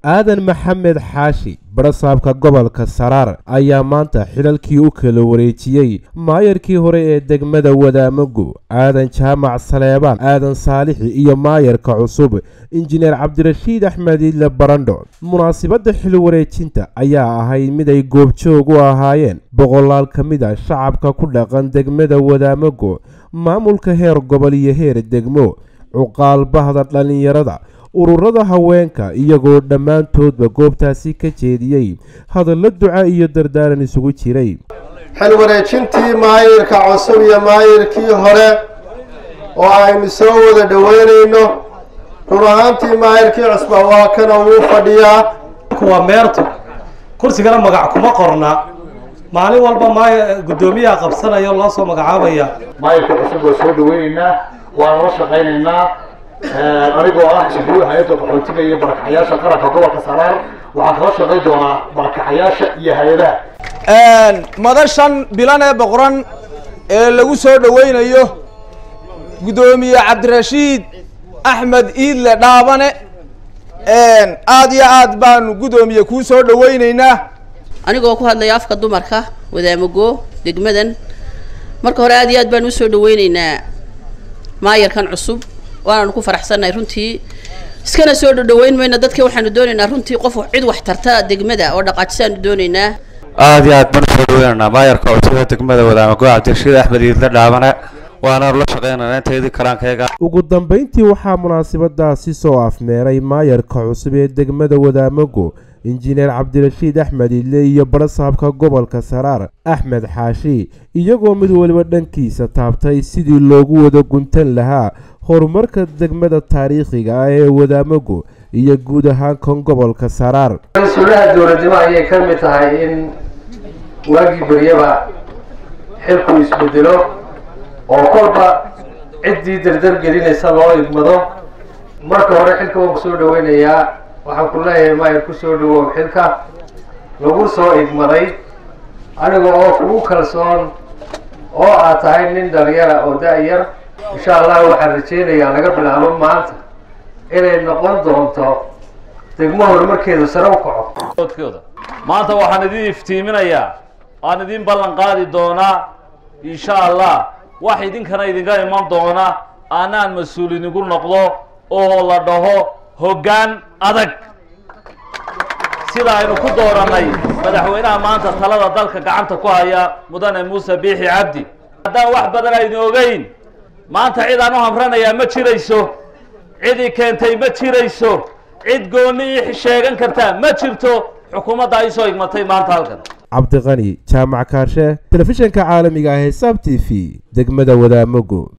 aadan maxamed xaashi barasaabka gobolka saraar ayaa maanta xilalkii u kala wareejiyey maayarkii hore ee degmada wadaamago aadan jaamac saleebaan aadan saalixi iyo maayarka cusub injineer cabdirashiid axmed idle barandho munaasibadda xil wareejinta ayaa ahayd mid ay goobjoog u ahaayeen boqolaal ka mid a shacabka ku dhaqan degmada wadaamago maamulka heer gobol iyo heer degmo cuqaal bahda dhallinyarada ururada haweenka iyagoo dhammaantoodba goobtaasi ka jeediyey hadallo duca iyo dardaaran isugu jiray xil wareejintii maayirka cusub iyo maayirkii hore oo aynu soo wada dhoweynayno run ahaantii maayirkii cusba waa kana wuu fadhiyaa waa meerto kursigana magac kuma qorna maalin walba maay guddoomiyaha qabsanaya loo soo magacaabaya maayirka cusub waa soo dhaweynaynaa waana la shaqaynaynaa anigoo ah shaquu hay-adda qaxootiga iyo barakacayaasha qaranka gobolka saraar waxaan kala shaqayn doonaa barakacayaasha iyo hay-adaha madashan bilan ee boqoran ee lagu soo dhaweynayo guddoomiye cabdirashiid axmed iidle dhaabane aad iyo aad baanu guddoomiye kuu soo dhaweyneynaa anigoo ku hadlaya afka dumarka wadaamago degmadan marka hore aad iyo aad baanu usoo dhaweyneynaa maayarkan cusub waanaanu ku faraxsannahay runtii iskana soo dhadhaweyn mayna dadka waxaanu doonaynaa runtii qof cid wax tarta degmada oo dhaqaajisaanu doonaynaa aad iyo aad baan usoo dhaweynaynaa maayarka cusub ee degmada wadaamago cabdirashiid axmed iidle dhaabane waanaanu la shaqeynaynaa inteedii karaankayaga ugu dambayntii waxaa munaasabadaasi soo afmeeray maayarka cusub ee degmada wadaamago injineer cabdirashiid axmed idle iyo barasaabka gobolka saraar axmed xaashi iyagoo mid waliba dhankiisa taabtay sidii loogu wada guntan lahaa horumarka degmada taariikhiga ah ee wadaamago iyo guud ahaan kan gobolka saraar mas-uulaha dowladnimo ayay ka mid tahay in waagii beryaba xilku isbedelo oo kolba ciddii dardar gelinaysa loo igmado marka hore xilka waan kusoo dhaweynayaa waxaan ku leeyahay maayir kusoo dhawow xilka lagu soo igmaday aniga oo kugu kalsoon oo aad tahay nin dhalinyara oo da-yar insha allah waxaan rajeynayaa laga bilaabo maanta inay noqon doonto degmo horumarkeedu sare u kaco maanta waxaan idin iftiiminayaa waan idin ballan qaadi doonaa insha allah wax idinkana idinka iman doona aanaan mas-uul idinku noqdo oo la dhaho hoggaan adag sida aynu ku doorannay madaxweynaha maanta talada dalka gacanta ku haya mudane muuse biixi cabdi haddaan wax badan aydin ogeyn maanta cid aan u hamranayaa ma jirayso cidii keentay ma jirayso cid goonni ii sheegan kartaa ma jirto xukuumadda ay soo igmatay maanta halkan cabdiqani jaamac kaarshe telefishanka caalamiga ah ee saab t v degmada wadaamago